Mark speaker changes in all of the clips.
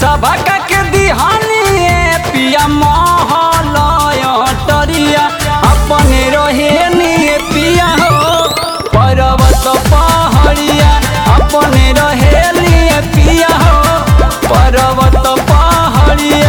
Speaker 1: सबका के दिहानी पिया महलय टरिया अपने रहेनी पिया हो पर्वत पहाड़िया अपने रहेली पिया हो पर्वत पहाड़िया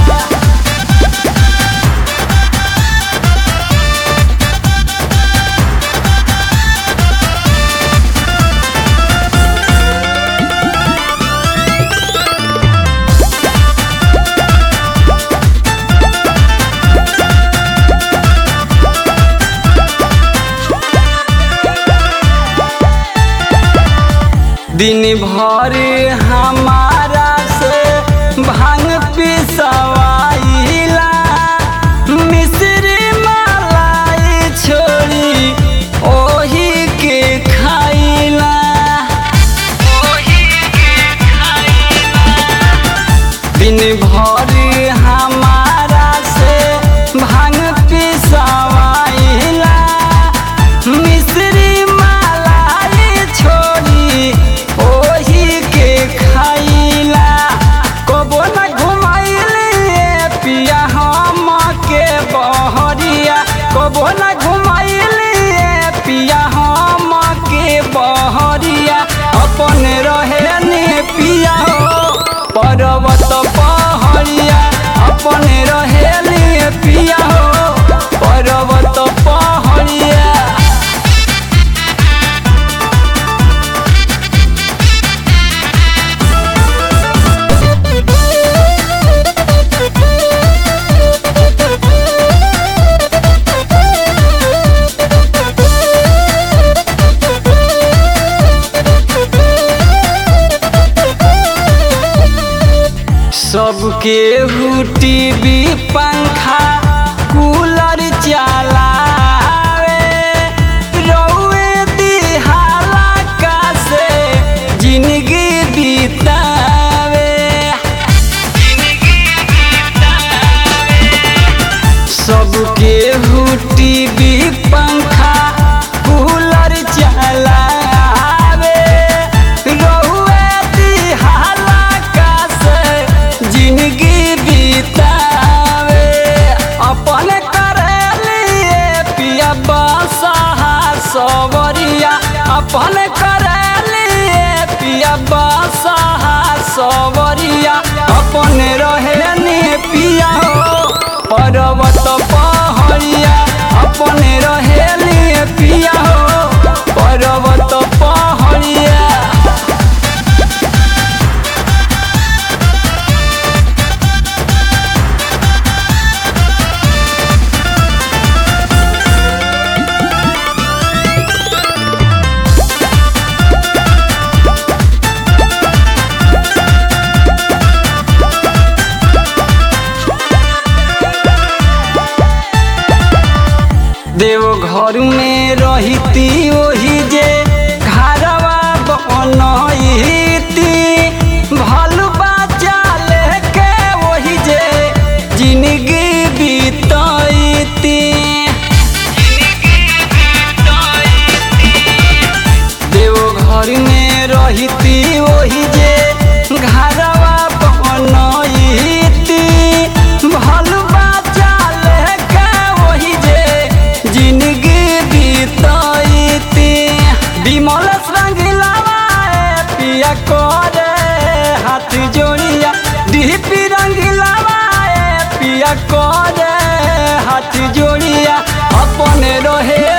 Speaker 1: दिन भर हमारा से भांग पिसवाइला मिश्री मलाई छोड़ी ओही के खाइला दिन भर हमारा से भांग पिसवाइला मिश्री मलाई छोड़ी ओही के खाइला कबो न घुमाइली पिया हम के बहरिया कबो न घुमाइली पिया हम के बहरिया अपन रहेनी पिया हो पर्वत पहाड़िया अपन रहेली पिया हो पर्वत पहाड़िया सबके टीवी पंखा कूलर चलावे रउए दिहाला का से जिंदगी बितावे सबके टीवी पंखा कूलर चलावे रउए दिहाला का से जिंदगी बितावे अपन करेलिए पिया बसहा सवरिया अपन करेलिए पिया बसहा सवरिया अपन रहेनी पिया हो पर्वत पहाड़िया अपन रहेली पिया हो पर्वत पहाड़िया देवघर में रहती ओही जे घरवा बनती भलुआ चाले के ओही जे जिंदगी बीतती देवघर में रहती ओही जे घरवा बनती भलुआ चाले के ओही जे जिंदगी बीतती विमल रंगीलावा पिया करे हाथ जोड़िया डीपी रंगीलावा पिया करे हाथ जोड़िया अपने रहे